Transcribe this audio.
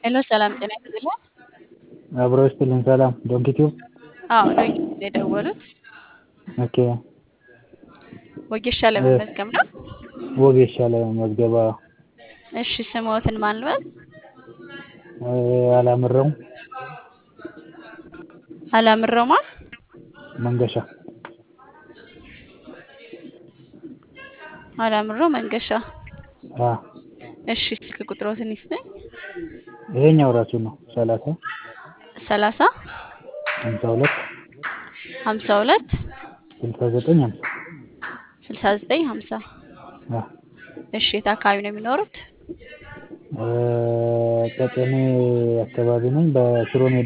ሄሎ ሰላም ጤና ይስጥልኝ። አብሮ ይስጥልኝ። ሰላም ዶንኪቲዩብ አዎ ነው የደወሉት። ኦኬ ወጌሻ ለመመዝገብ ነው። ወጌሻ ለመመዝገብ አዎ። እሺ ስምዎትን ማን ልበል? አላምረው አላምረው ማን? መንገሻ አላምረው መንገሻ። አ እሺ ስልክ ቁጥሮትን ይስጠኝ። ይሄኛው ራሱ ነው ሰላሳ ሰላሳ ሀምሳ ሁለት ሀምሳ ሁለት ስልሳ ዘጠኝ ሀምሳ ስልሳ ዘጠኝ ሀምሳ አ እሺ የት አካባቢ ነው የሚኖሩት? ቀጨኔ አካባቢ ነኝ በሽሮ ሜዳ